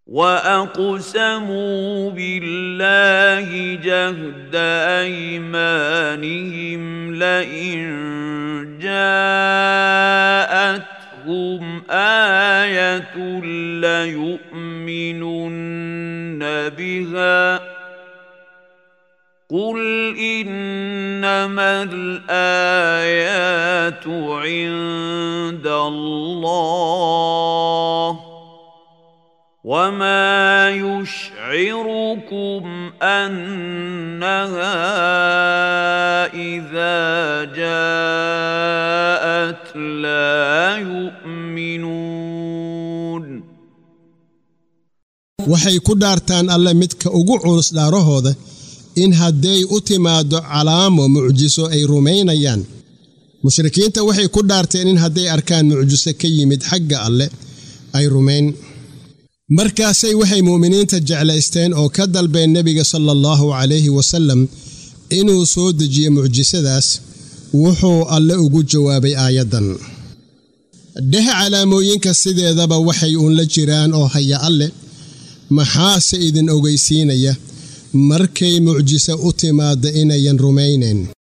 واقسموا بالله جهد ايمانهم لئن جاءتهم ايه ليؤمنن بها قل انما الايات عند الله وما يشعركم انها اذا جاءت لا يؤمنون waxay ku dhaartaan alle midka ugu culus dhaarahooda in hadday u timaaddo calaamo mucjiso ay rumaynayaan mushrikiinta waxay ku dhaarteen in hadday arkaan mucjiso ka yimid xagga alle ay rumayn markaasay waxay mu'miniinta jeclaysteen oo ka dalbeen nebiga sala allahu calayhi wasallam inuu soo dejiyo mucjisadaas wuxuu alle ugu jawaabay aayaddan dheh calaamooyinka sideedaba waxay uun la jiraan oo haya alle maxaase idin ogaysiinaya markay mucjiso u timaadda inayan rumaynayn